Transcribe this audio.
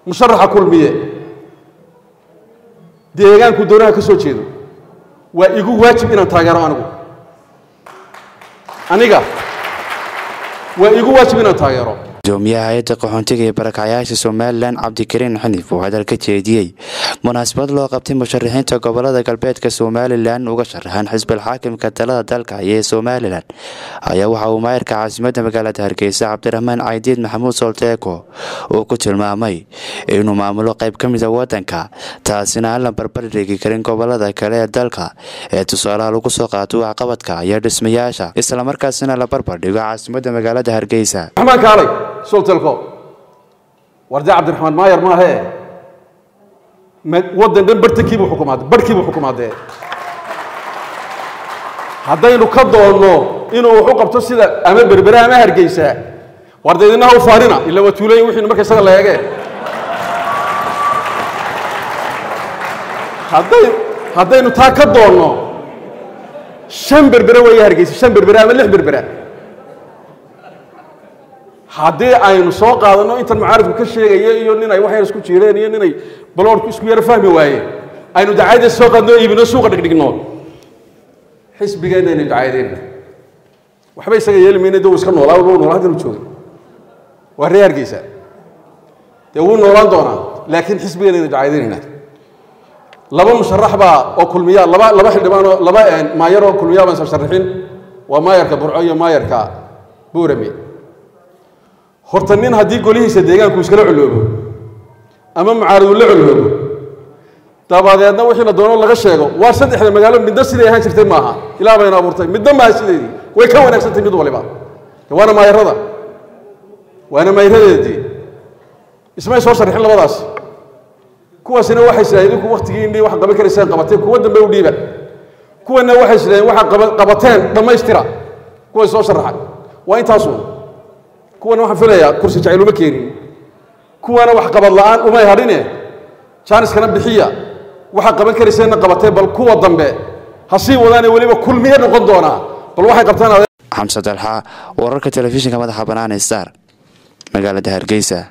musharaxa kulmiye deegaanku doonaha ka soo jeedo waa igu waajib inaan taageero anigu aniga waa igu waajib inaan taageero gudoomiyaha hay-adda qaxoontiga ee barakacyaasha somalilan cabdikariin xaniif oo hadal ka jeediyey munaasabad loo qabtay musharaxiinta gobolada galbeedka somalilan uga sharaxan xisbil xaakimka talada dalka ee somalilan ayaa waxa uu maayarka caasimadda magaalada hargeysa cabdiraxmaan caydiid maxamuud solteeko uu ku tilmaamay inuu maamulo qayb ka mida wadanka taasina aan la barbardhigi karin gobolada kale ee dalka ee tusaalaha lagu soo qaato waxqabadka iyo dhismayaasha islamarkaasina la barbardhigo caasimadda magaalada hargeysa raxmaan kaalay soltelko warde cabdiraxmaan maayar maahe waddan dhan bartankiibuu xukumaade barhkiibuu xukumaadee haddaynu ka doonno inuu wax u qabto sida ama berbera ama hargeysa warde idinaha u faanina ila waa tuulayin wixiinu marka isaga la eege hadday haddaynu taa ka doonno shan berbera weeye hargeysa shan berbera ama lix berbera haddii aynu soo qaadanno intan mucaaridku ka sheegaya iyo nin ay wax yar isku jiireen iyo ninay baloorku isku yaro fahmi waayeen aynu dacayada soo qaadno iibino suuqa dhigdhigno xisbigeenna aynu dacaydeenna waxba isaga yeeli mayna de uu iska noolaa wuu noolaa hadda joogay waa ree hargeysa dee wuu noolaan doonaa laakiin xisbigeenna aynu dacaydeenayna laba musharax baa oo kulmiya laba laba xildhibaan oo laba maayar oo kulmiya baan sharaxin waa maayarka burco iyo maayarka buurame horta nin haddii golihiisa deegaanku iskala coloobo ama mucaaridu la coloobo dabadeedna wixii la doono laga sheego waa saddexda magaalo midna siday ahaan jirtay maaha ilaa bayna abuurtay midna maaha sideedii way ka wanaagsantahy mid waliba waana maayarada waana maayaradeedii ismay soo sharxin labadaas kuwaasina waxay sidhahdeen idinku waktigii indhii wax qaban karaysaan qabateen kuwa dambe u dhiiba kuwana waxay sidhahdeen waxaa qabateen dhammaystira kuway soo sharaxay waa intaasun kuwana waxaan filayaa kursi jacayl uma keenin kuwana wax qabad la'aan umay hadhine jaaniskana bixiya waxaa qaban karayseenna qabatee bal kuwa dambe ha sii wadaane weliba kulmiye noqon doonaa bal waxay qabtaan xamse dalxa wararka telefishinka madaxa bannaan ee star magaalada hargeysa